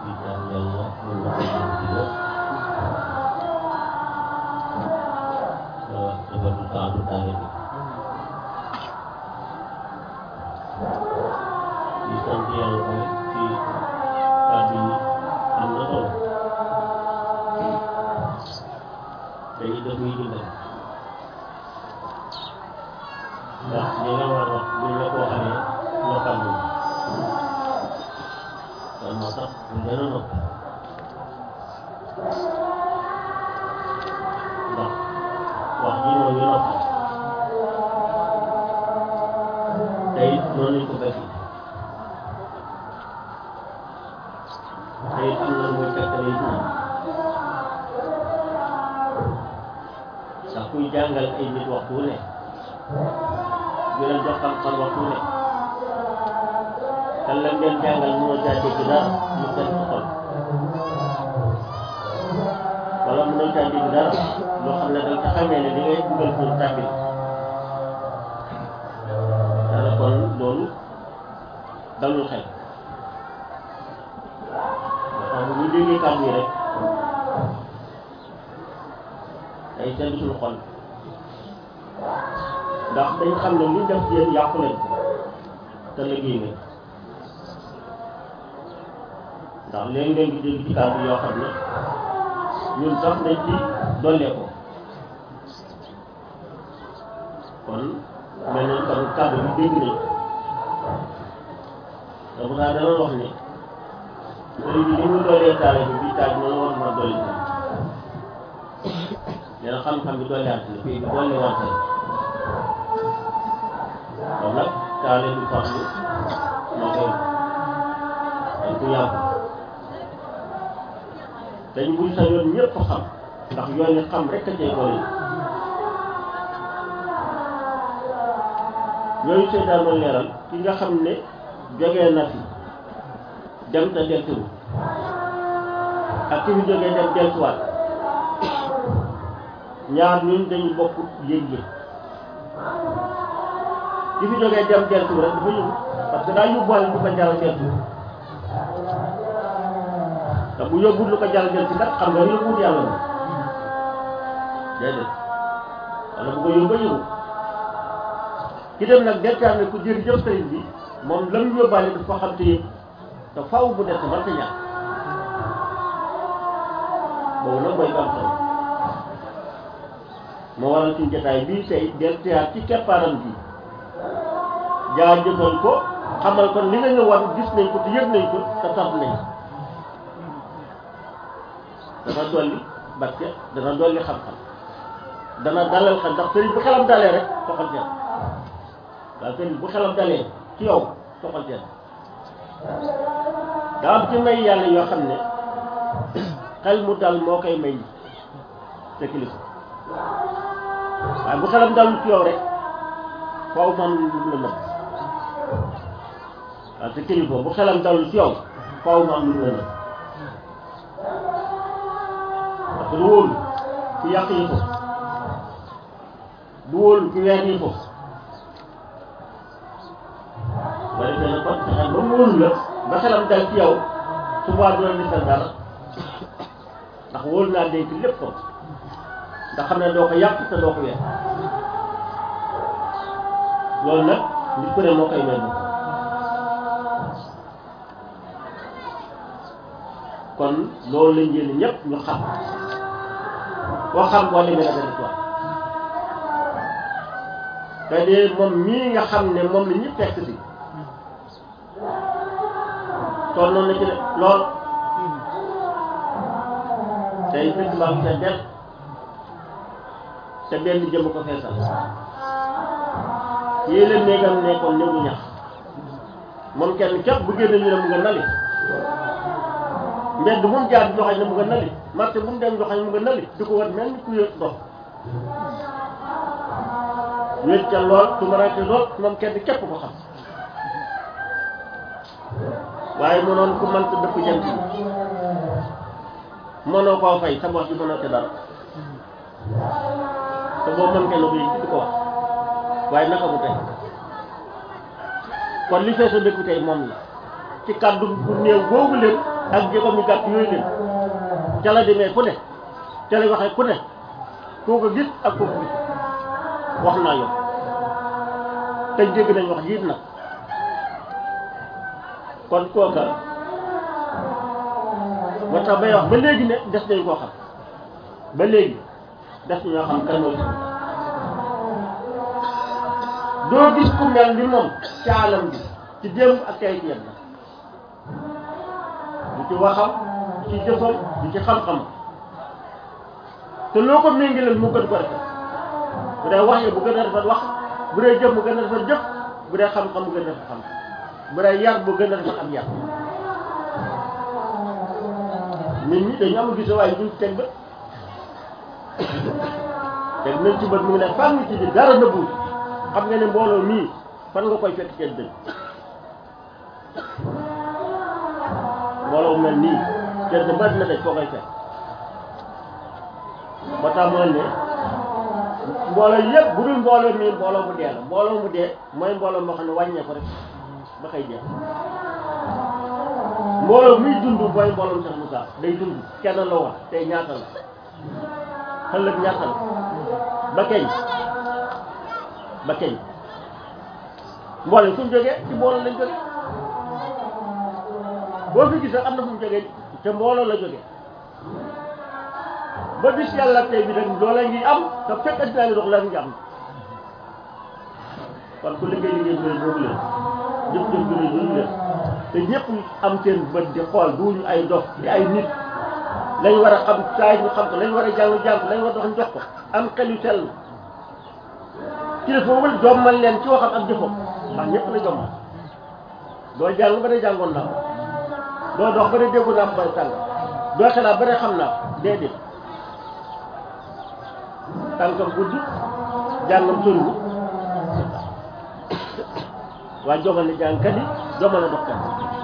di ñaan yàlla mën na ko ci lépp dafa du taatu taale bi di sant yàlla tamit ci kàddu yi am na solo dañuy def muy dimbali ndax li nga war a wax buñ la ko waxee noppal ñu kon moo tax ñu gën a nopp ndax wax ji mooy ñu noppal te it noonu lañ ko fekk te it am na muy fekkale it moom ndax kuy jàngal ay nit waxtu wu ne di leen jox xam-xam waxtu wu ne kan lañ leen jàngal mënoo caa dégg dara mu seen sa xol wala mënoo caa dégg dara loo xam ne da nga ca xamee ne li ngay dugal pour tàbbi dara kon loolu dalul xel dafa am ñu déggee kàddu yi rek day sedd suñu xol ndax dañ xam ne luñ def ci yéen yàqu leen ko te liggéey ngeen ndax léeg-léeg ngi dégg ci kàddu yoo xam ne ñun sax dañ ci dollee ko kon mel na kon kàddu bi dégg nañ te bu naa dana wax ne sëriñ bi ni mu doolee taale bi bii taaj noonu war ma dolli si dina xam-xam bi dolli àtt la fii bi dolli wante kon nag taale bi farlu moo koy dañ ko yàgg dañ buy sa yoon ñëpp xam ndax yoon yi xam rek a cay boole yooyu sëy daal doon leeral ki nga xam ne jógee na fi dem te deltuwu ak ki fi jógee dem deltuwaat ñaar ñun dañu bokk yëg-yëg ki fi jógee dem deltuwu rek dafa yóbbu parce que daa yóbbuwaale du ko jaral deltu te bu yóbbul lu ko jaral deltu kat xam nga yóbbuwut yàlla moom déedéet wala bu ko yóbba yóbbu ki dem nag deltaat ne ku jërëjëf sëriñ bi moom la mu yóbbaale daf ko xam te yëpp te faaw bu des war te ñàkk boobu nag mooy am solo moo waral suñu jotaay bii tey deltaat ci keppaaram bi jaajëfal ko xamal kon li nga ñëwaat gis nañ ko te yëg nañ ko te sant nañ dana dolli barke dana dolli xam-xam dana dalal xel ndax sëriñ bu xelam dalee rek soxal seen waaw sëriñ bu xelam dalee ci yow soxal seen daa am ci may yàlla yoo xam ne xel mu dal moo koy may sa kilifa waaye bu xelam dalul ci yow rek faaw man lu la nëbb waaw sa kilifa bu xelam dalul ci yow faaw man lu la nëbb parce que du wóolu ku yàq yi ko du wóolu ku weer yi ko ba defee na kon fexe ba mu wóolu la ba xelam dal ci yow suba du la defal dara ndax wóolu naa dénk lépp ko ndax xam ne doo ko yàq te doo ko weer loolu nag nit ku ne moo koy mel kon loolu lañ jël ñëpp ñu xam koo xam boo demee nga def te de moom mii nga xam ne moom la ñëpp fekk si toll noonu na ci de lool tey dëkk baa ngi seen del te benn jëm ko feesal yii leen néegam nekkoon néegu ñax moom kenn képp bu génne ñu ne mu nga nali mbedd bu mu jaar joxañ ne mu nga nali marché bu mu dem joxañ mu nga nali di ko war mel ni ku yëg dox wéet ca lool tumarante lool moom kenn képp ko xam waaye mënoon ku mënta dëpp jant bi mënoo koo fay sa bopp bi mënoo ci dara te boo mën kenn ko yëg di ko wax waaye naka mu tey kon li fees a dëkk tey moom la ci kàddu bu néew boobu leen ak jéegoom ñu gàtt yooyu leen ca la demee ku ne ca la waxee ku ne koo ko gis ak koo ko gis wax naa yow te dégg nañ wax jiit nag kon kooka moo tax bay wax ba léegi ne des nañ koo xam ba léegi des ñoo xam kan mooy doo gis ku mel ni moom ci alam bi ci démb ak tey ci yem na du ci waxam du ci jëfam du ci xam-xam te loo ko méngaleel mu gën ko rafet bu dee wax yi bu gën a rafet wax bu dee jëf mu gën a rafet jëf bu dee xam-xam bu gën a rafet xam bu dee yar bu gën a rafet am yar nit ñi dañu am gis waaye duñ teg bët teg nañ ci bët mu ngi ne fànn ci bi dara nëbbu xam nga ne mbooloo mii fan nga koy fekk kenn dëgg mbooloo mel nii kenn bët na daj foo koy fekk ba tax mooy ne mbooloo yëpp bu dul mbooloo mii mbooloo mu dee la mbooloo mu dee mooy mbooloo moo xam ne wàññee ko rek ba koy jeex mbooloo muy dund mooy mbooloo Cheikh Moussa day dund kenn la woon tey ñaata la ëllëg ñaata la ba keñ ba keñ mbooloo fu mu jógee ci mbooloo lañ jógee boo fi gis am na fu mu jógee te mbooloo la jógee ba bis yàlla tey bi rek loola ngi am te fekk addinaa ngi dox la ngi am kon ku liggéey liggéey bu boobu leen jëf jëf bu boobu leen te ñëpp am seen bët di xool duñu ay dof di ay nit lañ war a xam saay ñu xam ko lañ war a jàng jàng ko lañ war a dox jox ko am xel yu sell kilifa boobu jommal leen ci waxam ak jëfam ndax ñëpp la jommal doo jàng ba ne jàngoon naa ko doo dox ba ne déggu naa ko bay sàng doo xalaat ba ne xam naa ko déedéet tànkam guddi jàngam soriwu waaye jomal ne jàngkat yi jomal na doxkat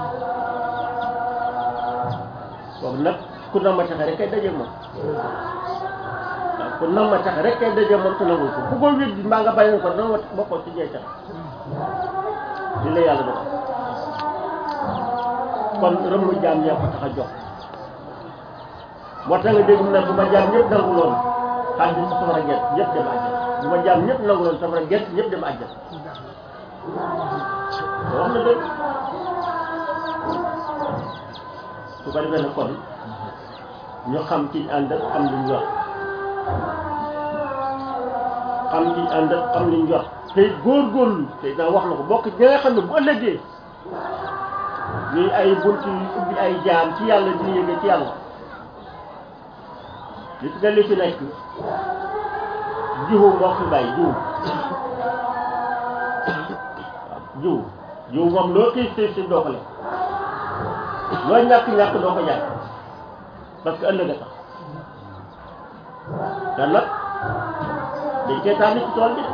boobu nag ku nam ma taxe rek kay daje moom waaw ku nam ma taxe rek kay daje moom te nangul ko bu ko wér di mbaa nga bàyyi ko danga bokkoo ci ñee tax li la yàlla dox kon rëmm jaam ñee ko tax a jox moo tax nga dégg mu ne bu ma jaam ñëpp nangu loolu xaalis bi safara gerte ñëpp dem àjjana bu ma jaam ñëpp nangu loolu safara gerte ñëpp dem àjjana wax na dëgg su ko defee nag kon ñu xam ci ànd ak xam liñ yor xam ci ànd ak xam liñ yor te góorgóorlu te naa wax na ko bokk ñi nga xam ne bu ëllëgee ñuy ay bunt yu ubbi ay jaam ci yàlla di yëge ci yàlla li ci nga li fi nekk jiwu moo fi bàyyi jiwu waaw jiwu jiwu moom loo xiif xiif xiif doo ko lekk loo ñàkk ñàkk doo ko ñàkk parce que ëllëg a tax te nag dañ koy tànn ci tool bi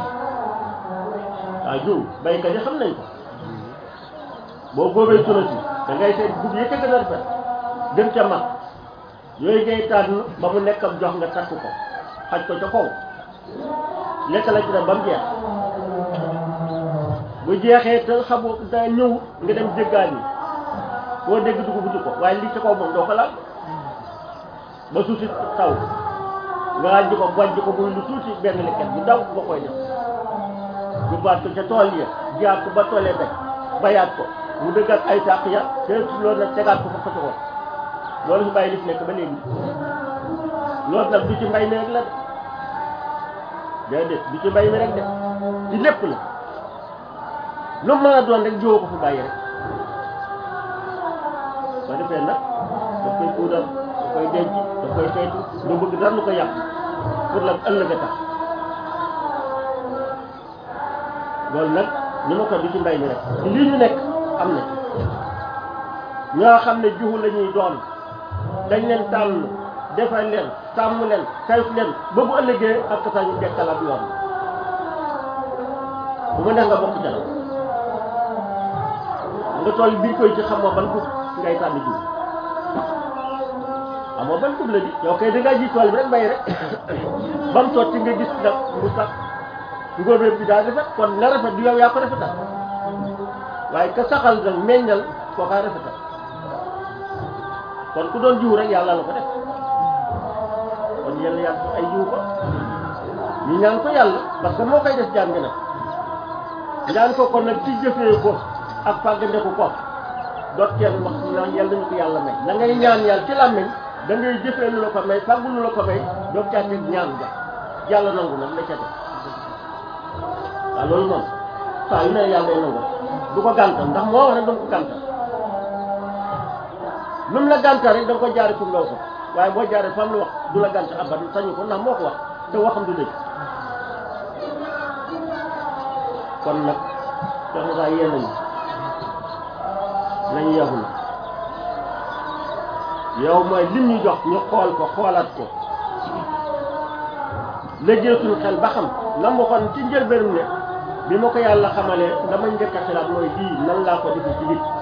waaw jiwu baykat yi xam nañ ko boo góobee tuna si da ngay seet dugub yi ca gën a rafet gën ca mag yooyu ngay tànn ba mu nekk ab jox nga takk ko xaj ko ca kaw lekk la ci dem ba mu jeex bu jeexee te xamoo daa ñëw nga dem jéggaan yi boo dégg dugub ji ko waaye lii ca kaw moom doo ko laal ba suuf si taw nga wàññi ko wàññi ko muy lu tuuti benn lekket bu daw nga koy def ñu baat ko ca tool ya jiyaat ko ba toolee daj bayaat ko mu dëggaat ay sàq ya te loolu nag tegaat ko fa fa tegoon loolu fi bàyyi li fi nekk ba léegi loolu nag du ci mbay mi rek la de déedéet du ci mbay mi rek de ci lépp la lu mën a doon rek jiwoo ko fi bàyyi rek soo defee nag daf koy puudar daf koy denc daf koy saytu lu bëgg dara lu ko yàq pour la ëllëg a tax loolu nag ni ma ko du ci mbay mi rek ci lii ñu nekk am na ci ñoo xam ne jiwu la ñuy doon dañ leen tànn defal leen sàmm leen saytu leen ba bu ëllëgee ak sa ñu dekkalaat yoon bu ma neex nga bokk jalo nga toll biñ koy ci xamoo ban gub ngay tànn jiw amoo ban gub la di yow kay da ngaa ji tool bi rek bay rek ba mu sotti nga gis nag mu sax ngóobee bi daa rafet kon la rafet du yow yaa ko rafetal waaye ka saxal nag meññal koo kaa rafetal kon ku doon jiw rek yàlla la ko def kon yàlla yàlla ay jiw ko ñu ñaan ko yàlla parce que moo koy def jàng nag ñaan ko kon nag ci jëfee ko ak fàggandeku ko doot kenn wax naan yàlla ñu ko yàlla may da ngay ñaan yàlla ci làmmiñ da ngay jëfee lu la ko may fàggu lu la ko may doog caa teg ñaan ga yàlla nangu nag la ca teg waaw loolu moom saa yu ne yàlla day nangu du ko gàntal ndax moo wax ne du ko gàntal lu mu la gàntal rek da nga ko jaari fu mu la ko waaye boo jaaree fam la wax du la gàntal abadan sañu ko ndax moo ko wax te waxam du dëgg kon nag Cheikh Moussa yéen nañu nañu yeexu na yow mooy lim ñu jox ñu xool ko xoolaat ko léegi suñu xel ba xam la mu waxoon ci njëlbéenam ne bi ma ko yàlla xamalee dama njëkk a xalaat mooy lii nan laa ko defee ci nit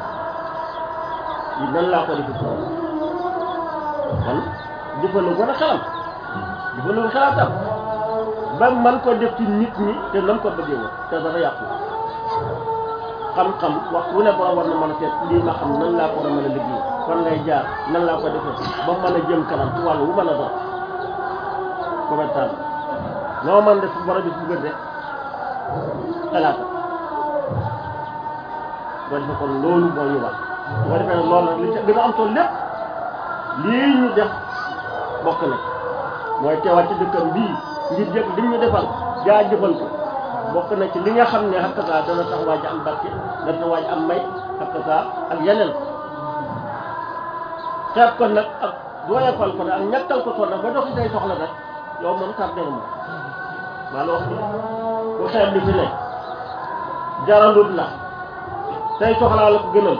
lii nan laa ko defee ci nit kon jëfandikoo na xelam jëfandikoo xalaatam ba man ko def ci nit ñi te nam ko bëggee woon te dara yàqu xam-xam wax wu ne borom war na mën a seet lii ma xam nan laa ko war a mën a liggéey fan lay jaar nan laa ko defee ba mën a jëm kanam ci wàllu wu mën a doon commerçant noo mën def borom bi bu gën rek xalaata boo defee kon loolu moo ñu wax boo defee nag loolu nag li ci gën a am solo lépp lii ñu def bokk na mooy teewaat ci dëkkam bii ngir jëkk li ñu defal jaa jëfal ko bokk na ci li nga xam ne xakka saa dana tax waaj am barke dana tax waaj am may xakka saa ak yeneen xeeb ko nag ak doyafal ko nag ak ñàkkal ko ko nag ba doxi say soxla nag yow moom tardé nga moom maa la wax ni bu xeeb li fi ne jaralut la say soxlaa la ko gënal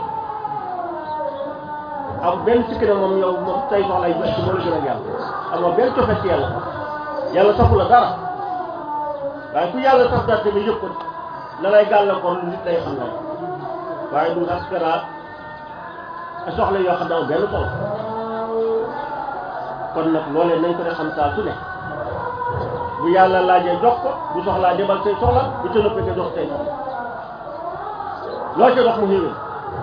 am benn sikki ne moom yow moom say soxlaa yi ci moo la gën a yàlla amoo benn cofet ci yàlla yàlla safu la dara waaye ku yàlla saf dara tamit yëpp ko la lay gàllankoor lu nit lay xam ne waaye du askara soxla yoo xam ne amul benn solo kon nag loolee nañ ko de xam saa su ne bu yàlla laajee jox ko bu soxlaa demal say soxla bu ca noppee nga jox say soxla loo ca dox mu xéwén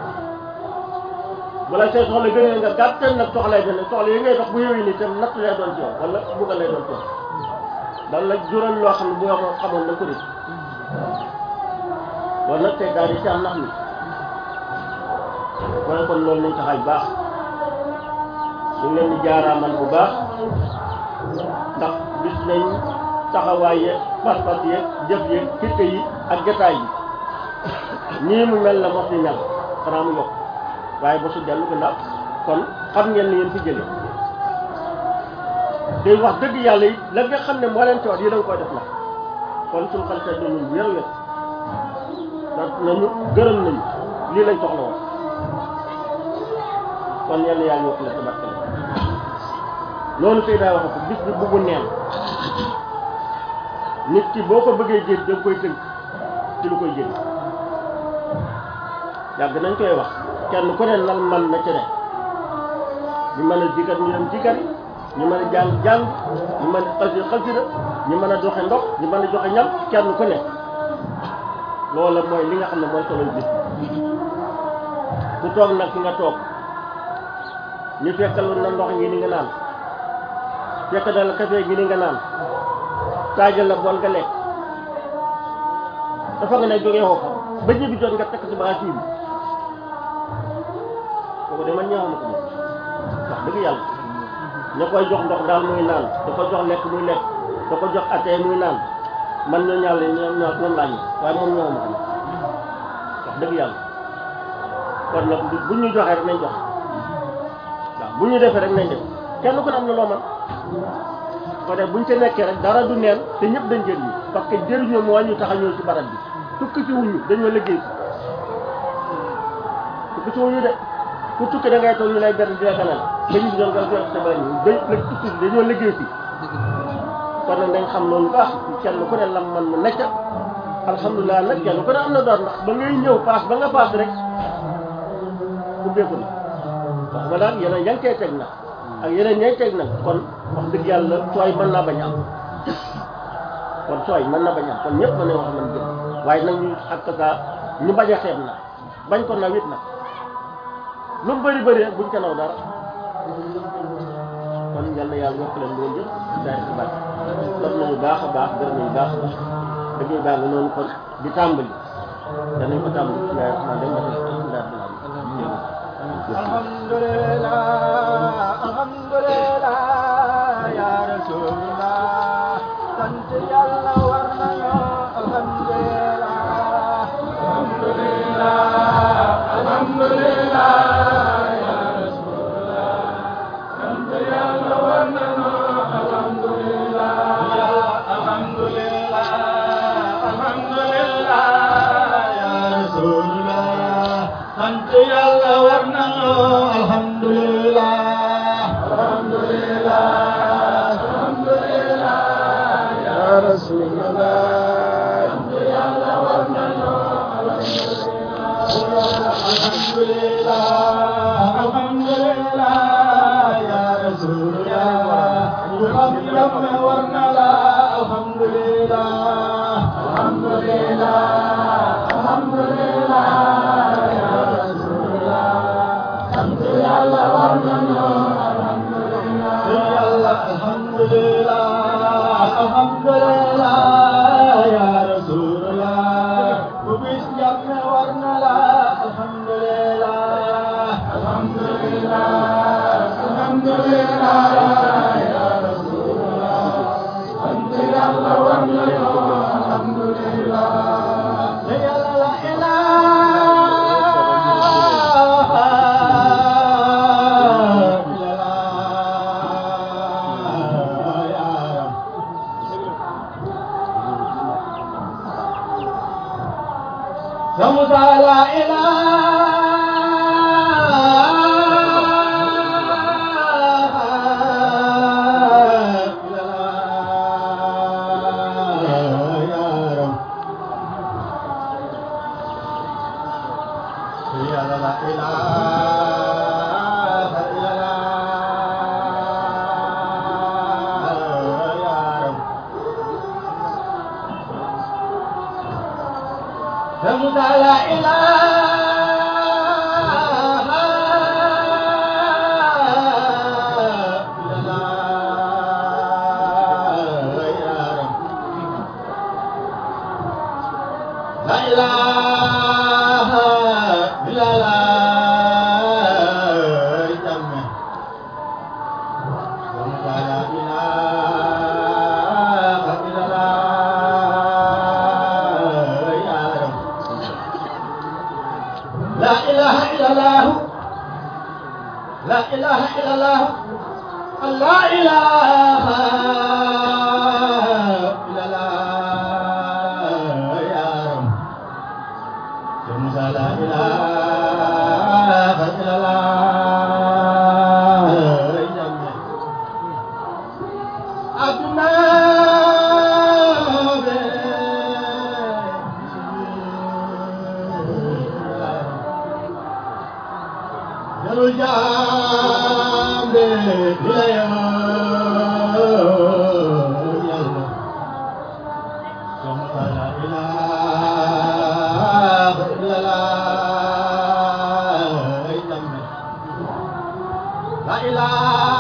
wala say soxla gënee nga gàttal nag soxlay benn soxla yi ngay dox bu xéwén ni tam natt lay doon ci yow wala buggal lay doon ci yow dan la jural loo xam ne bu yoo xamoon na ko def loolu nag tey daal di ci am nax ni kon kon loolu nañ taxaaj baax ñu ngi leen di jaaraamal bu baax ndax gis nañ taxawaay yeeg pas-pas yeeg jëf yeeg fitte yi ak jotaay yi nii mu mel la mos di mel xanaa mu yokk waaye ba su dellu gannaaw kon xam ngeen ni ngeen fi jëlee day wax dëgg yàlla yi la nga xam ne moo leen toog yi da nga koy def la kon suñu xel seet nañu wér wér sant nañu gërëm nañu lii lañ soxla woon kon yàlla yàlla yokk la tabarka la loolu tey daa wax ko bis bi buggu neen nit ki boo ko bëggee jël da nga koy tënk ci lu koy jël yàgg nañ koy wax kenn ku ne lan man na ci ne ñu mën a jikat ñu dem jikat ñu mën a jàng jàng ñu mën a xasi xasida ñu mën a joxe ndox ñu mën a joxe ñam kenn ku ne loola mooy li nga xam ne mooy solo bis ku toog nag fi nga toog ñu fekkal na ndox ngi ni nga naan fekk na la café gi ni nga naan taajal la bool nga lekk dafa nga ne jógee xoofa ba ñibbi jot nga tekk ci bagage yi kooku de man ñeexuma ko moom wax dëgg yàlla ña koy jox ndox daal muy naan da ko jox lekk muy lekk da ko jox atee muy naan man ñoo ñaale ñoom ñoo ñoom laa ñu waaye moom ñeexuma ko moom wax dëgg yàlla kon nag bu ñu joxee rek nañ jox waaw bu ñu defee rek nañ def kenn ku ne am na loo man ko def buñ ca nekkee rek dara du neen te ñëpp dañ jëriñu parce que jëriñoo moo ñu tax a ñëw ci barab bi tukki ci wuñu dañoo liggéey tukki ci wuñu de ku tukki da ngay toog ñu lay ber di la ganal ba ñu doon nga jox sa bari day nag tukki si dañoo liggéey si kon nag dañ xam loolu baax kenn ku ne lam man mu nekk alhamdulilah nag kenn ku ne am na door ndax ba ngay ñëw paas ba nga paas rek ubbeeku na wax ma daal yeneen yaa ngi koy teg nag ak yeneen ñay teg nag kon wax dëgg yàlla sooy mën naa bañ a am kon sooy mën na bañ a am kon ñëpp mën nañoo wax man jëm waaye nag ñu ak saa ñu bañ a xeeb nag bañ ko naw it nag lu mu bëri bëri rek buñ ca naw dara kon yal na yàlla yokk leen loolu yëpp daal di baax sant nañu baax a baax gërëm nañu baax a baax dëgg baax nga noonu kon di tàmbali danañ ko tàmbali ci yaay xanaa dem ba alhamdulillah alhamdulillah ya rasulullah sant yàlla war nañu alhamdulillah alhamdulillah alhamdulillah ya rasulullah sant yàlla war nañu alhamdulillah alhamdulillah alhamdulillah ya rasulullah sant yàlla war nañu alhamdulillah alhamdulillah alhamdulillah ya rasulullah sant yàlla war nañu alhamdulillah alhamdulillah ya rasulullah ku xam yàlla war na la alhamdulillah alhamdulillah alhamdulillah ya rasulullah sant yàlla war nañu alhamdulillah yàlla alhamdulillah alhamdulillah ya rasulullah ku bis jàpp war na la alhamdulillah alhamdulillah alhamdulillah ya rasulullah sant yàlla war nañu alhamdulillah yàlla la ilaha illallah ya rab Samuda la ilaha illallah ya rab Ya la ilaha illallah ya rab Samuda la ilaha illallah ya rab La ilaha illallah jamme La ilaha illallah ya rab La ilaha illallah La ilaha illallah La ilaha illallah ya rab Musa la ilaha illallah jamme aduna be jarul jambe dilaya yalla Musa la ilaha illallah jamme La ilaha